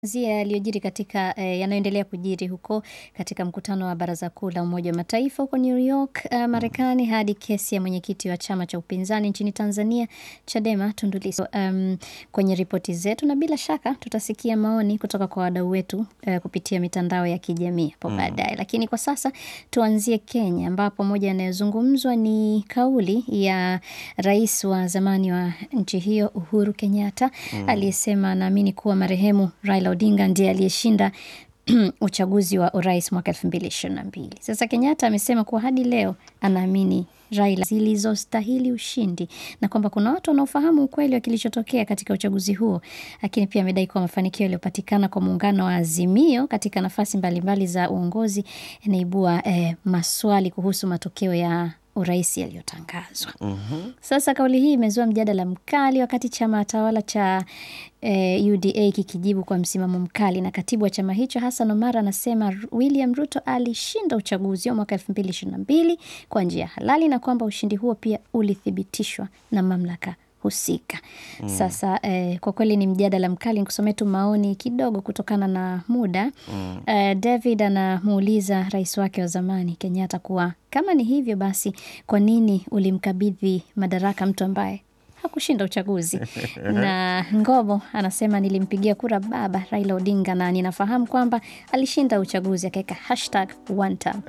Zia yaliyojiri katika eh, yanayoendelea kujiri huko katika mkutano wa Baraza Kuu la Umoja wa Mataifa huko New York uh, Marekani, hadi kesi ya mwenyekiti wa chama cha upinzani nchini Tanzania Chadema Tundu Lissu um, kwenye ripoti zetu, na bila shaka tutasikia maoni kutoka kwa wadau wetu uh, kupitia mitandao ya kijamii hapo baadaye. Lakini kwa sasa tuanzie Kenya, ambapo moja yanayozungumzwa ni kauli ya rais wa zamani wa nchi hiyo Uhuru Kenyatta aliyesema anaamini kuwa marehemu Raila Odinga ndiye aliyeshinda uchaguzi wa urais mwaka elfu mbili ishirini na mbili. Sasa Kenyatta amesema kuwa hadi leo anaamini Raila zilizostahili ushindi na kwamba kuna watu wanaofahamu ukweli wa kilichotokea katika uchaguzi huo, lakini pia amedai kuwa mafanikio yaliyopatikana kwa muungano wa Azimio katika nafasi mbalimbali za uongozi yanaibua eh, maswali kuhusu matokeo ya urais yaliyotangazwa. Sasa kauli hii imezua mjadala mkali wakati chama tawala cha eh, UDA kikijibu kwa msimamo mkali, na katibu wa chama hicho Hassan Omar anasema William Ruto alishinda uchaguzi wa mwaka elfu mbili ishirini na mbili kwa njia halali na kwamba ushindi huo pia ulithibitishwa na mamlaka husika. Sasa eh, kwa kweli ni mjadala mkali. Nikusomee tu maoni kidogo kutokana na muda. Eh, David anamuuliza rais wake wa zamani Kenyatta kuwa kama ni hivyo basi, kwa nini ulimkabidhi madaraka mtu ambaye hakushinda uchaguzi? na Ngobo anasema nilimpigia kura baba Raila Odinga na ninafahamu kwamba alishinda uchaguzi, akaweka hashtag one term.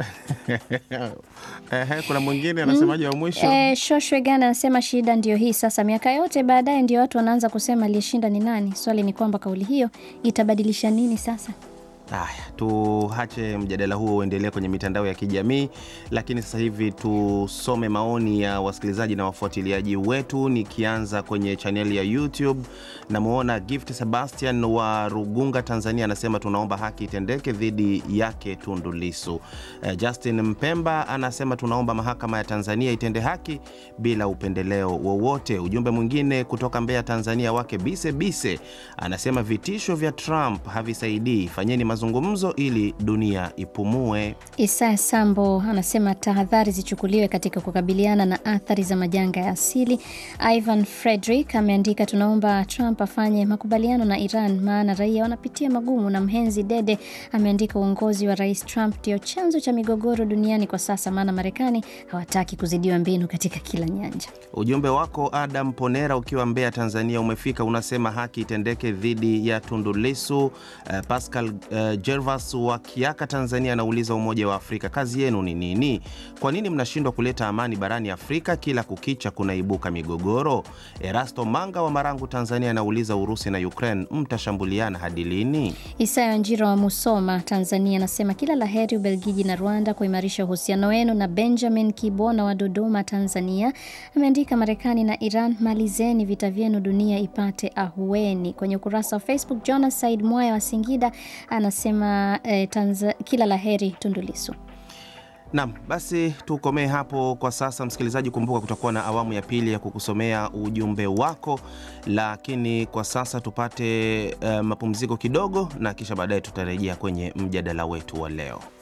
Ehe, kuna mwingine anasemaje wa mwisho? E, Shoshwe Gana anasema shida ndio hii sasa, miaka yote baadaye ndio watu wanaanza kusema aliyeshinda ni nani. Swali ni kwamba kauli hiyo itabadilisha nini sasa? Haya, tuache mjadala huo uendelee kwenye mitandao ya kijamii, lakini sasa hivi tusome maoni ya wasikilizaji na wafuatiliaji wetu, nikianza kwenye chaneli ya YouTube. Namwona Gift Sebastian wa Rugunga, Tanzania, anasema tunaomba haki itendeke dhidi yake Tundu Lissu. Eh, Justin Mpemba anasema tunaomba mahakama ya Tanzania itende haki bila upendeleo wowote. Ujumbe mwingine kutoka Mbeya, Tanzania, wake Bise Bise anasema vitisho vya Trump havisaidii, fanyeni mazungumzo ili dunia ipumue. Isaya Sambo anasema tahadhari zichukuliwe katika kukabiliana na athari za majanga ya asili. Ivan Frederick ameandika tunaomba Trump afanye makubaliano na Iran maana raia wanapitia magumu. Na Mhenzi Dede ameandika uongozi wa Rais Trump ndio chanzo cha migogoro duniani kwa sasa, maana Marekani hawataki kuzidiwa mbinu katika kila nyanja. Ujumbe wako Adam Ponera ukiwa Mbeya, Tanzania umefika, unasema haki itendeke dhidi ya Tundu Lissu. Uh, Pascal uh, Gervas wa Kiaka, Tanzania anauliza Umoja wa Afrika kazi yenu ni nini? Kwa nini mnashindwa kuleta amani barani Afrika? Kila kukicha kunaibuka migogoro. Erasto Manga wa Marangu, Tanzania anauliza Urusi na Ukraine mtashambuliana hadi lini? Isaya Njiro wa Musoma, Tanzania anasema kila la heri Ubelgiji na Rwanda kuimarisha uhusiano wenu. Na Benjamin Kibona wa Dodoma, Tanzania ameandika Marekani na Iran, malizeni vita vyenu, dunia ipate ahueni. Kwenye ukurasa wa Facebook, Jonas Said Mwaya wa Singida anasema eh, Tanza, kila la heri Tundu Lissu. Naam, basi tukomee hapo kwa sasa. Msikilizaji, kumbuka kutakuwa na awamu ya pili ya kukusomea ujumbe wako, lakini kwa sasa tupate uh, mapumziko kidogo, na kisha baadaye tutarejea kwenye mjadala wetu wa leo.